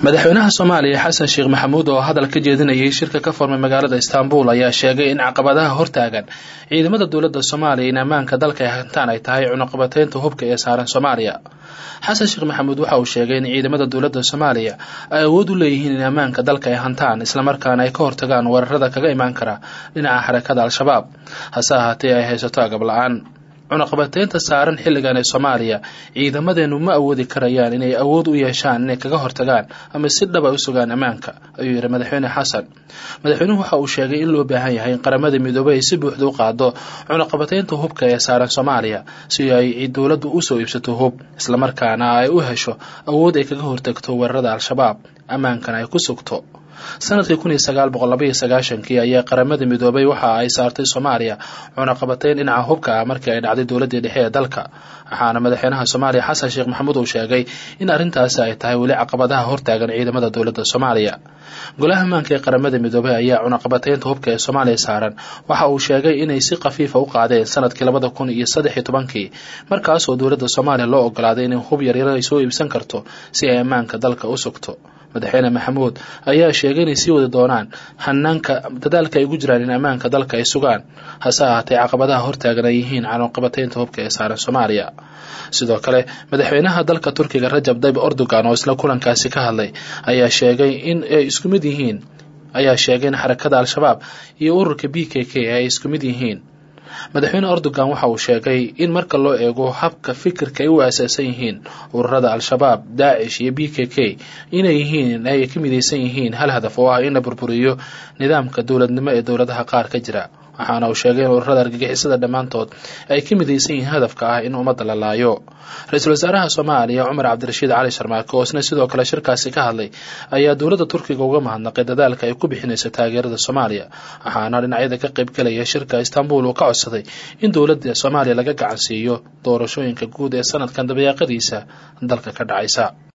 madaxweynaha soomaaliya xasan sheekh maxamuud oo hadal ka jeedinayay shirka ka furmay magaalada istaanbul ayaa sheegay in caqabadaha hortaagan ciidamada dowladda soomaaliya in ammaanka dalka ay hantaan ay tahay cunuqabateynta hubka ee saaran soomaaliya xasan sheekh maxamuud waxa uu sheegay in ciidamada dowladda soomaaliya ay awood u leeyihiin in ammaanka dalka ay hantaan islamarkaana ay ka hortagaan weerarada kaga imaan kara dhinaca xarakada al-shabaab hase ahaatee ay haysato agab la-aan cunaqabateynta saaran xilligan ee soomaaliya ciidamadeenu ma awoodi karayaan inay awood u yeeshaan inay kaga hortagaan ama si dhaba u sugaan ammaanka ayuu yidhi madaxweyne xasan madaxweynuhu waxa uu sheegay in loo baahan yahay in qaramada midoobey ay si buuxda u qaado cunaqabateynta hubka ee saaran soomaaliya si ay dowladdu usoo iibsato hub islamarkaana ay u hesho awood ay kaga hortagto weerarada al-shabaab ammaankana ay ku sugto sanadkii kun iyo sagaal boqol laba iyo sagaashankii ayaa qaramada midoobay waxa ay saartay soomaaliya cunaqabateyn dhinaca hubka ah markii ay dhacday dowladdii dhexe ee dalka waxaana madaxweynaha soomaaliya xasan sheekh maxamuud uu sheegay in arrintaasi ay tahay weli caqabadaha hortaagan ciidamada dowladda soomaaliya golaha ammaanka ee qaramada midoobey ayaa cunaqabateynta hubka ee soomaaliya saaran waxa uu sheegay inay si khafiifa u qaadeen sanadkii labada kun iyo saddex iyo tobankii markaasoo dowladda soomaaliya loo ogolaaday inay hub yaryar ay soo iibsan karto si ay ammaanka dalka u sugto madaxweyne maxamuud ayaa sheegay inay sii wadi doonaan hanaanka dadaalka ay ugu jiraan in ammaanka dalka ay sugaan hase ahaatee caqabadaha hortaagan ay yihiin cunaqabateynta hubka ee saaran soomaaliya sidoo kale madaxweynaha dalka turkiga rajab dayb erdogan oo isla kulankaasi ka hadlay ayaa sheegay in ay isku mid yihiin ayaa sheegay in xarakada al-shabaab iyo ururka b k k ay isku mid yihiin madaxweyne erdogan waxa uu sheegay in marka loo eego habka fikirka ay u aasaasan yihiin ururada al-shabaab daacish iyo b k k inay yihiin ay ka midaysan yihiin hal hadaf oo ah in la burburiyo nidaamka dowladnimo ee dowladaha qaar ka jira waxaana uu sheegay in ururada argagixisada dhammaantood ay ka midaysan yihiin hadafka ah in ummadda la laayo ra-iisul wasaaraha soomaaliya cumar cabdirashiid cali sharmaake oo isna sidoo kale shirkaasi ka hadlay ayaa dowladda turkiga uga mahadnaqay dadaalka ay ku bixinayso taageerada soomaaliya waxaana dhinacyada ka qaybgalaya shirka istanbul uu ka codsaday in dowladda soomaaliya laga gacansiiyo doorashooyinka guud ee sanadkan dabayaaqadiisa dalka ka dhacaysa